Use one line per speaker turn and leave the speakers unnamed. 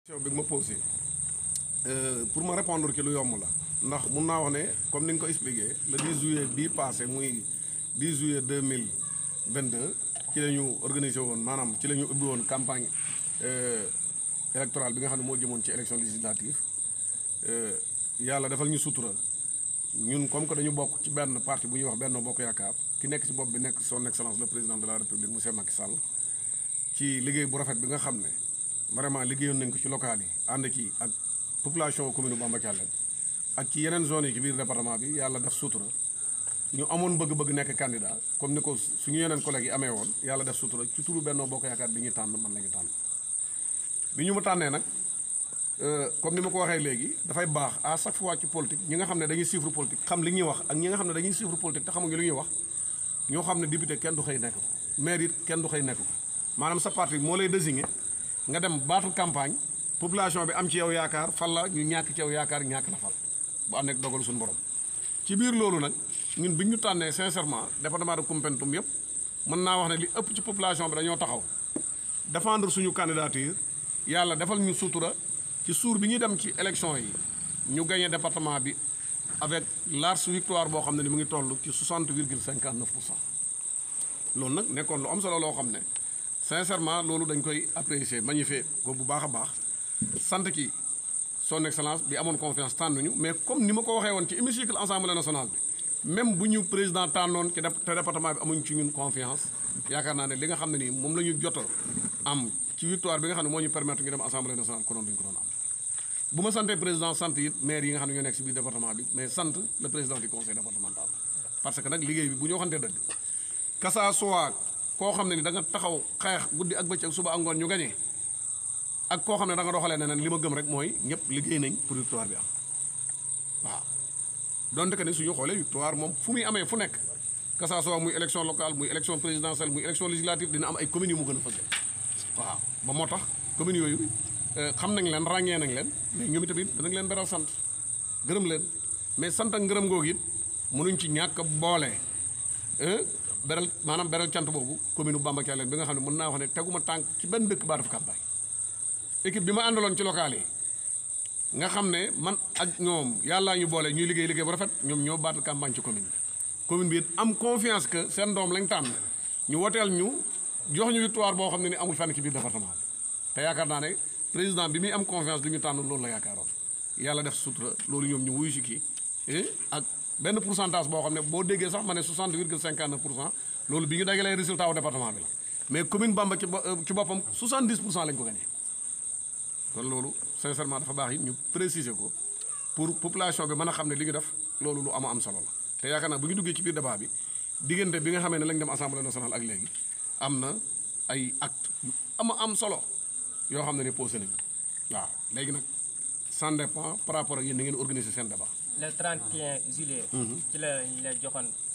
question bi nga ma posé pour ma répondre ci lu yomb la ndax mun naa wax ne comme ni nga ko expliqué le 10 juillet bii passé muy 10 juillet 2022 ci la ñu organisé woon maanaam ci la ñu ubbi woon campagne électorale bi nga xam ne moo jëmoon ci élection législative yàlla defal ñu sutura ñun comme que dañu bokk ci benn parti bu ñuy wax Benno Bokk Yaakaar ki nekk ci bopp bi nekk son excellence le président de la république monsieur Macky Sall ci liggéey bu rafet bi nga xam ne vraiment liggéeyoon nañ ko ci local yi ànd ci ak population commune Bamba Thialène ak ci yeneen zones yi ci biir département bi yàlla def sutura ñu amoon bëgg-bëgg nekk candidat comme ni ko suñu yeneen collègues yi amee woon yàlla def sutura ci turu Benno Bokk Yaakaar bi ñuy tànn man la ñu tànn bi ñu ma tànnee nag comme ni ma ko waxee léegi dafay baax à chaque fois ci politique ñi nga xam ne dañuy suivre politique xam li ñuy wax ak ñi nga xam ne dañuy suivre politique te xamuñu li ñuy wax ñoo xam ne député kenn du xëy nekk ko maire it kenn du xëy nekk ko maanaam sa parti moo lay désigné nga dem battre campagne population bi am ci yow yaakaar fal la ñu ñàkk ci yow yaakaar ñàkk la fal bu ànd ak dogal suñu borom ci biir loolu nag ñun bi ñu tànnee sincèrement département de Koumpentoum yëpp mën naa wax ne li ëpp ci population bi dañoo taxaw défendre suñu candidature yàlla defal ñu sutura ci suur bi ñuy dem ci élection yi ñu gagné département bi avec large victoire boo xam ne ni mu ngi toll ci 60 virgule 59 pour cent loolu nag nekkoon lu am solo loo xam ne sincèrement loolu dañ koy apprécier magnifier ko bu baax a baax sant ki son excellence bi amoon confiance tànnuñu mais comme ni ma ko waxee woon ci hémicycle assemblée nationale bi même bu ñu président tànnoon ci te département bi amuñ ci ñun confiance yaakaar naa ne li nga xam ne nii moom la ñu jot am ci victoire bi nga xam ne moo ñu permettre ñu dem assemblée nationale konoon duñ ko doon am bu ma santee président sant it maire yi nga xam ne ñoo nekk si biir département bi mais sant le président du conseil départemental parce que nag liggéey bi bu ñu waxantee dëgg kasa soit koo xam ne ni da nga taxaw xeex guddi ak bëccëg suba ak ngoon ñu gañee ak koo xam ne da nga doxalee neneen li ma gëm rek mooy ñëpp liggéey nañ pour victoire bi am waaw donte que ni suñu xoolee victoire moom fu muy amee fu nekk que ça soit muy élection locale muy élection présidentielle muy élection législative dina am ay communes yu mu gën a fësal waaw ba moo tax communes yooyu xam nañ leen ràññee nañ leen mais ñoom itamit danañ leen beral sant gërëm leen mais sant ak ngërëm googu it mënuñ ci ñàkk boole beral maanaam beral cant boobu commune bu Bamba Thialène bi nga xam ne mën naa wax ne teguma tànk ci benn dëkk baa def campagne équipe bi ma àndaloon ci local yi nga xam ne man ak ñoom yàllaa ñu boole ñuy liggéey liggéey bu rafet ñoom ñoo baatu campagne ci commune bi commune bi it am confiance que seen doom lañ tànn ñu woteel ñu jox ñu victoire boo xam ne ni amul fenn ci biir département bi te yaakaar naa ne président bi muy am confiance du ñu tànn loolu la yaakaaroon yàlla def sutura loolu ñoom ñu wuyu si kii ak benn pourcentage boo xam ne boo déggee sax ma ne 60 virgule 59 pour cent loolu bi ñu dagalee résultat wu département bi la mais commune Bamba ci ci boppam 70 pour cent lañ ko gagné kon loolu sincèrement dafa baax it ñu préciser ko pour population bi mën a xam ne li ñu def loolu lu ama am solo la te yaakaar naa bu ñu duggee ci biir débat bi diggante bi nga xamee ne lañ dem assemblée nationale ak léegi am na ay acte yu ama am solo yoo xam ne ni posé nañu waaw léegi nag ça dépend par rapport ak yéen da ngeen organiser seen débat
le 31 juillet. ci la ñu la joxoon